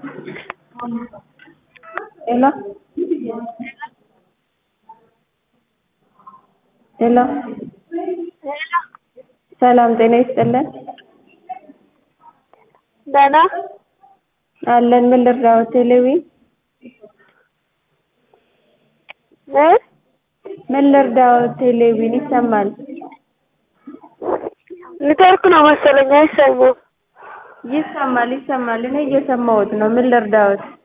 ሄሎ ሄሎ ሰላም ጤና ይስጥልን ደህና አለን ምን ልርዳዎት ቴሌቪ እ ምን ልርዳዎት ቴሌቪን ይሰማል ኔትወርክ ነው መሰለኝ አይሰማም ይሰማል ይሰማል እኔ እየሰማሁት ነው ምን ልርዳዎት